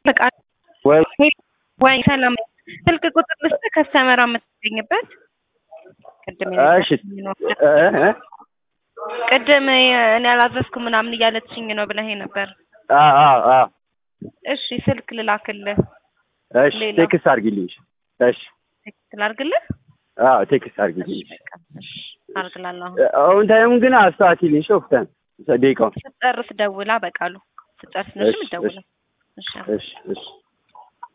በቃ ወይ ወይ ሰላም ስልክ ቁጥር ልስጥህ ከስተመራ የምትገኝበት ቅድም እሺ እ እ ቅድም እኔ አላዘዝኩም ምናምን እያለችኝ ነው ብለህ ነበር። አ አ አ እሺ ስልክ ልላክልህ እሺ ሌላ? ቴክስት አድርጊልኝ። እሺ ቴክስት ላድርግልህ? አዎ ቴክስት አድርጊልኝ። እሺ በቃ እሺ አድርግላለሁ። አሁን ታይም ግን አስተካክልኝ። ሾፍተን ደቂቃውን ስጨርስ ደውላ በቃሉ ስጨርስ ነሽ እሺ፣ የምትደውለው። እሺ እሺ እሺ